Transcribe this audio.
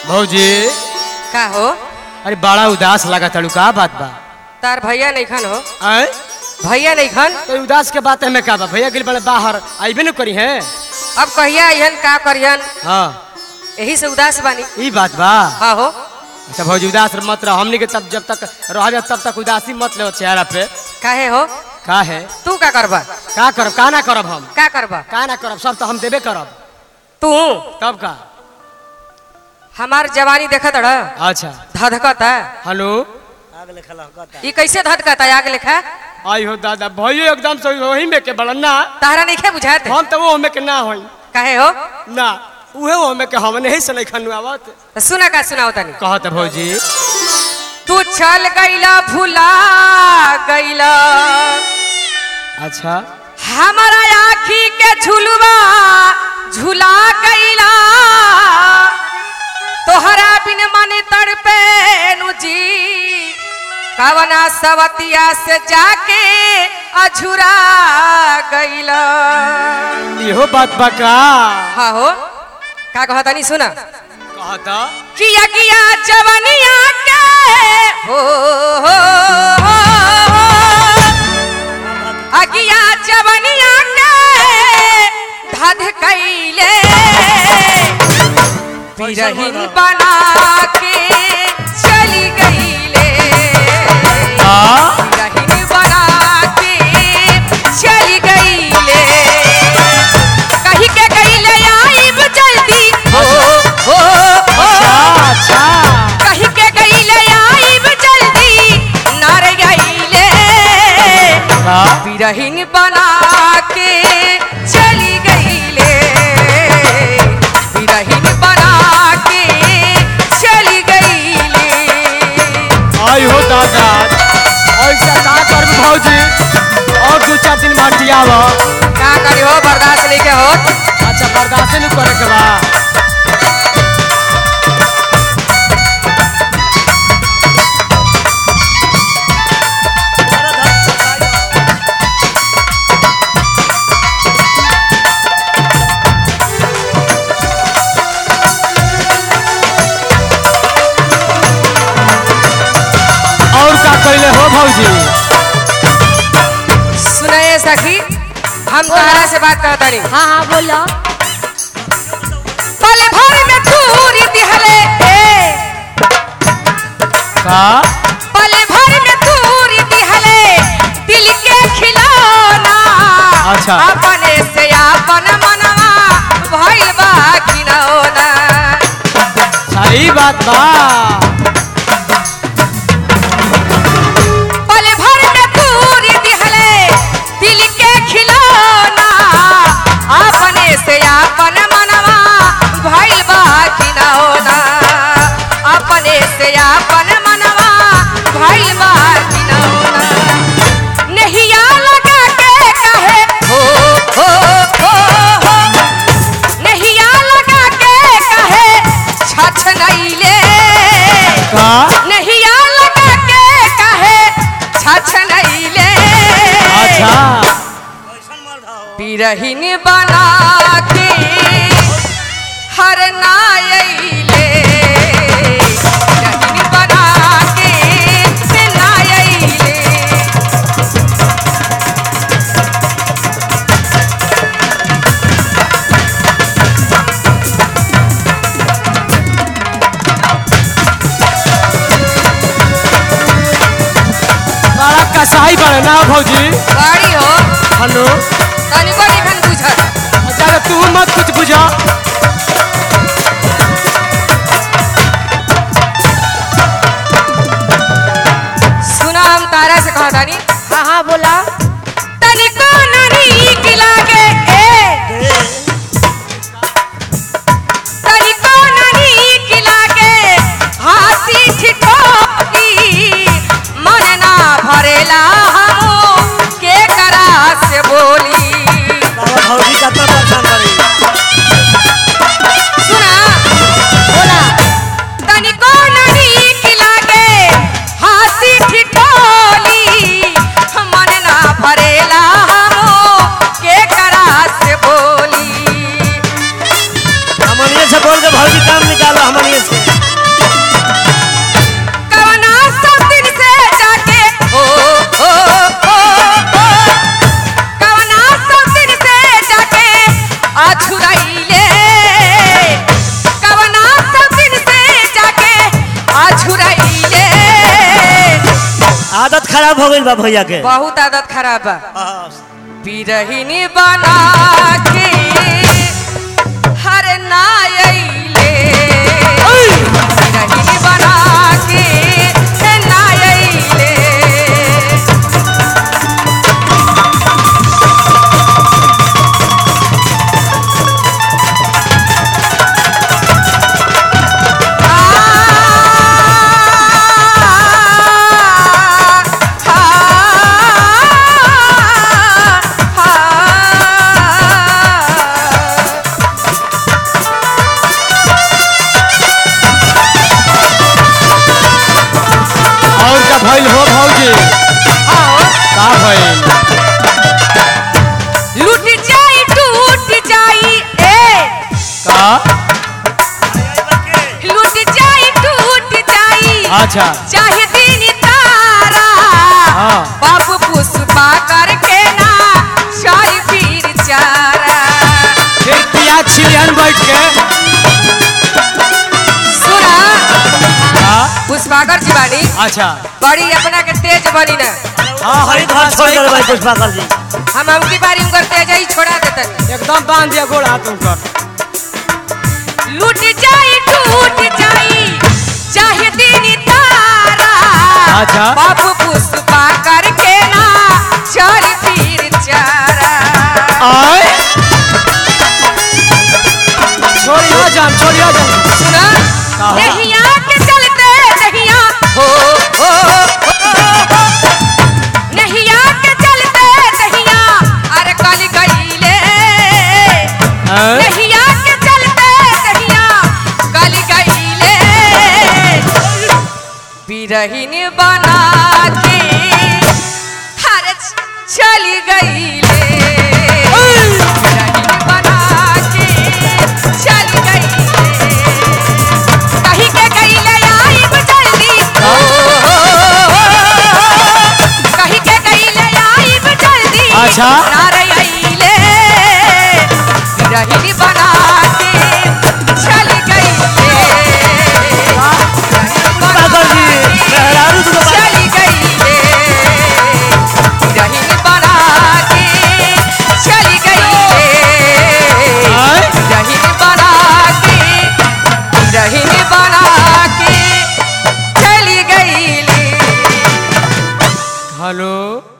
भौजी का हो अरे बड़ा उदास लगा तड़ू का बात बा तार भैया नहीं खन हो आय भैया नहीं खन तो उदास के बात में का बा भैया गिल बड़े बाहर आइबे न करी है अब कहिया अहन का करियन हाँ यही से उदास बानी ई बात बा हाँ हो अच्छा भौजी उदास मत रहो हमनी के तब जब तक रह तब तक उदासी मत ले चेहरा पे काहे हो का है तू का करबा का करब का ना करब हम का करबा का ना करब सब तो हम देबे करब तू तब का हमार जवानी देखत रह अच्छा धधकता हेलो ई कैसे धधकता आग लेखा आई हो दादा भैया एकदम से वही में के बड़न ना तारा नहीं खे बुझाते हम तो वो में के ना होई काहे हो ना उहे वो में के हम नहीं से नहीं खनु आवत तो सुना का सुनाओ तनी कहत भौजी तू चल गईला भुला गईला अच्छा हमारा आखी के झुलवा झुला गईला तोहरा बिन मन तड़पे नु जी कवना सवतिया से जाके अझुरा गईला इहो बात बा का हाँ हो का कहता नहीं सुना कहता किया किया जवनिया के हो, हो, हो, हो। अगिया जवनिया के धध कैले बिरहिन बना के चली गईले आ बिरहिन बना के चली गईले कही के गईले आइब जल्दी हो हो हो अच्छा अच्छा कही के गईले आइब जल्दी नार गईले का बिरहिन बना के चली गईले बिरहिन बना के चली गईले आई हो दादा ऐसा का कर भौजी और दो चार दिन भटियाव का करी हो बर्दाश्त नहीं के हो अच्छा बर्दाश्त नहीं करे के बा और का कइले हो भौजी सुनाए सखी हम तारा से बात करता नहीं हाँ हाँ बोलो पल भर में दूरी दिहले ए, का पल भर में दूरी दिहले दिल के खिलौना अच्छा। अपने से अपन मनवा भइल बा खिलौना सही बात बा पल भर में दूरी दिहले दिल के खिलौना अपने से अपन मनवा भइल बा खिलौना अपने से अपन मनवा भइल बा खिलौना नहिया लगा के कहे हो हो हो हो नहिया लगा के कहे छछ नैले का नहिया लगा के कहे छछ नैले अच्छा बिरहिन बना के हर नायले बिरहिन बना के नायले बड़ा कसाई बड़े ना भौजी गाड़ी हो हेलो तनिको निखन बुझत अच्छा तू मत कुछ बुझा सुना हम तारा से कहता नहीं हाँ हाँ बोला तनिको नहीं लागे ए तनिको नहीं लागे हाथी ठिठोली मन ना भरेला हम के करा से बोली सुना बोला तनिको नहीं लागे हाथी ठिठोली मन ना भरेला हम के करा से बोली हमनिए से बोल के भौजी काम निकालो हमनिए से आदत खराब हो गई बा भैया के बहुत आदत खराब बा हाँ, बिरहिनी बना के हर नायले बिरहिनी बना के नायले और का भइल हो भौजी का भइल लूट जाई टूट जाई ए का लूट जाई टूट जाई अच्छा चाहे दिन तारा हाँ। बाबू पुष्पा करके ना चाय पीर चारा फिर पियाज छिलियन बैठ के सुना का पुष्पाकर जी बानी अच्छा बड़ी अपना के तेज बनी ना हाँ हरी घर छोड़ दे भाई पुष्पाकर जी हम अबकी बारी उनकर तेज ही छोड़ा देतन एकदम बांध दिया गोड़ हाथ उनकर लूट जाई टूट जाई चाहे दिन तारा अच्छा। बाबू पुष्पा करके ना चल पीर चारा आय छोड़िया जान छोड़िया जान सुना कहा? नहिया के चलते नहिया हो हो हो नहिया के चलते नहिया अरे कल गईले हैं? नहिया के चलते नहिया कल गईले बिरहिन बना के हर चली गईले बिरहिन बना के चली गईले कहीं के गईले आइब जल्दी कहीं के गईले आइब जल्दी अच्छा। नारे आइले रही बना के चल गईले पुष्पाकर जी मेहरारू तो बा- चल गईले रही बना के चल गईले आय? रहीन बना के रहीन बना के चली गईली हेलो